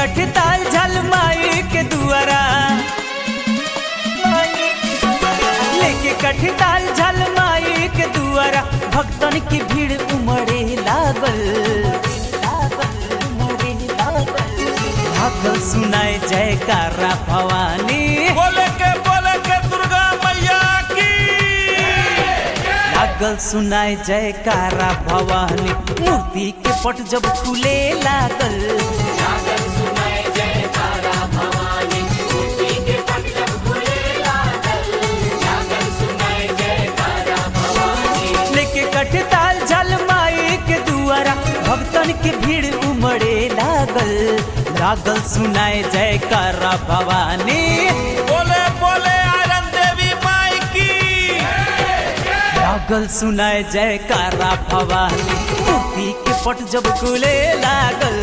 कठ ताल झल माई के दुआरा लेके कठ ताल झल माई के दुआरा भक्तन की भीड़ उमड़े लागल लागल सुनाए जयकारा भवानी बोले के बोले के दुर्गा मैया की लागल सुनाए जयकारा भवानी मूर्ति के पट जब खुले लागल लेके कठ ताल झल माई के दुआरा भक्तन के भीड़ उमड़े लागल लागल सुनाए जयकारा भवानी बोले बोले आयरन देवी माई की लागल सुनाए जयकारा भवानी मूर्ति के पट जब खुले लागल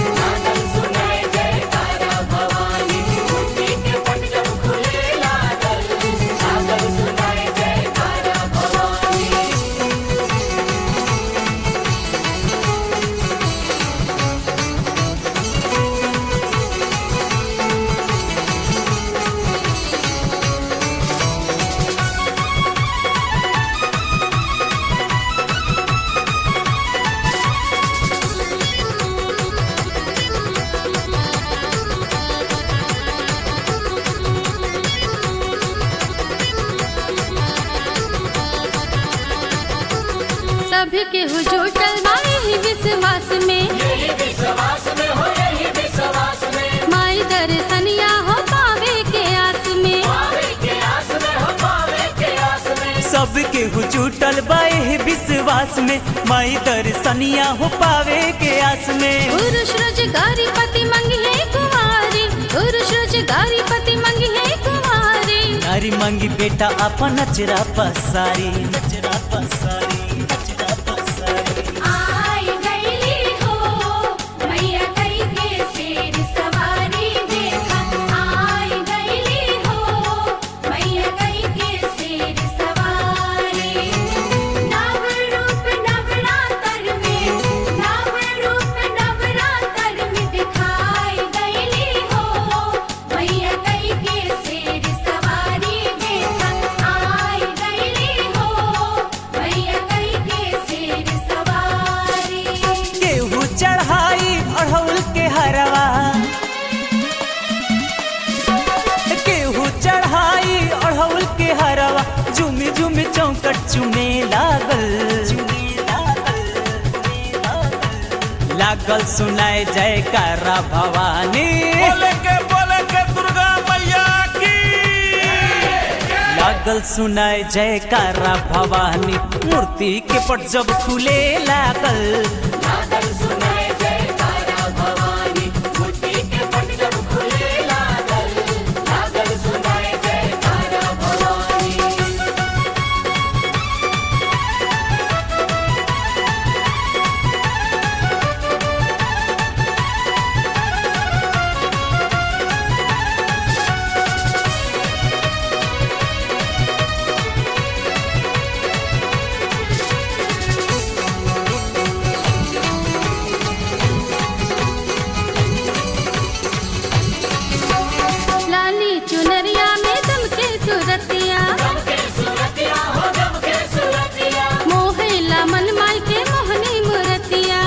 सभी के हुजूटल माई ही विश्वास में माई दर्शनिया हो पावे के आस में सबके हुचूटल बाए विश्वास में माई दर्शनिया हो पावे के आस में पुरुष रोजगारी पति मंगी है कुमारी पुरुष रोजगारी पति मंगी है कुमारी नारी मांगी बेटा अपन नचरा पसारी नचरा पसारी नचरा पसारी आई गईली हो मैया कई के शेर सवारी देखा आई गईली हो मैया कई के शेर सवारी नव रूप नवरात्र में नव रूप नवरात्र में दिखाई गईली हो मैया कई के शेर सवारी देखा आई गईली हो मैया कई के शेर सवारी केहू चढ़ाई अढ़ौल के हरवा केहू चढ़ाई अढ़ौल के हरवा झुमी झुमी चौकट चुमे लागल लागल सुनाए जयकारा भवानी बोले के बोले के दुर्गा मैया की लागल सुनाए जयकारा भवानी मूर्ति के पट जब खुले लागल लाली चुनरिया में दम के सूरतिया मोहिला मन माई के मोहनी मूर्तिया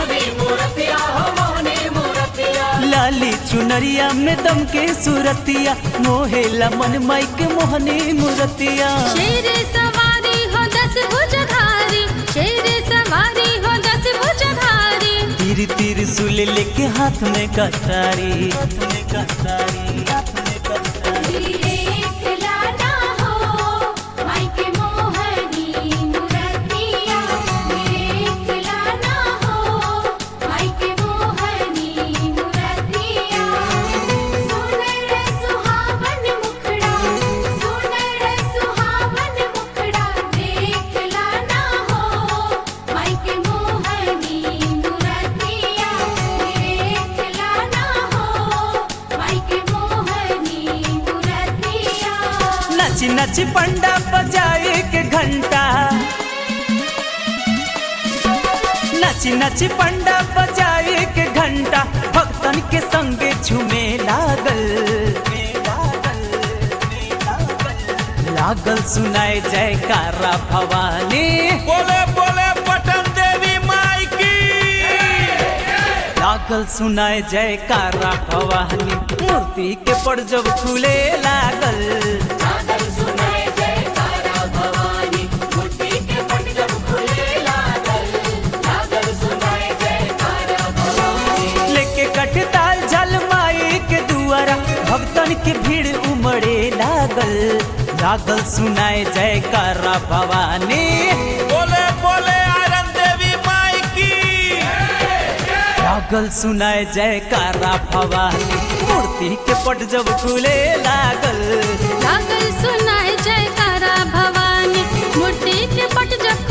लाली चुनरिया में दम के सूरतिया मोहेला मन माई के मोहनी मूर्तिया शेर सवारी हो दस भुजधारी शेर सवारी हो दस भुजधारी तीर तीर सुल लेके हाथ में कटारी हाथ में कटारी हाथ में कटारी देख लाना हो माई के मोहनी मूर्तिया देख लाना हो माई के मोहनी मूर्तिया सुनर सुहावन मुखड़ा सुनर सुहावन मुखड़ा देख लाना हो माई के मोहनी मूर्तिया देख लाना हो माई के मोहनी मूर्तिया नच नच पंडा बजाए के घंटा नच नच पंडा बजाए के घंटा भक्तन भक्तन के संगे झूमे लागल लागल सुनाए जयकारा भवानी बोले बोले पटन देवी माई की लागल सुनाए जयकारा भवानी मूर्ति के पड़ जब खुले लागल लेके कटताल जल माई के दुआरा भक्तन के भीड़ उमड़े लागल लागल सुनाए जयकारा भवानी बोले बोले आयरन देवी माई की लागल सुनाए जयकारा भवानी मूर्ति के पट जब खुले लागल लागल सुनाए जयकारा भवानी मूर्ति के पट जब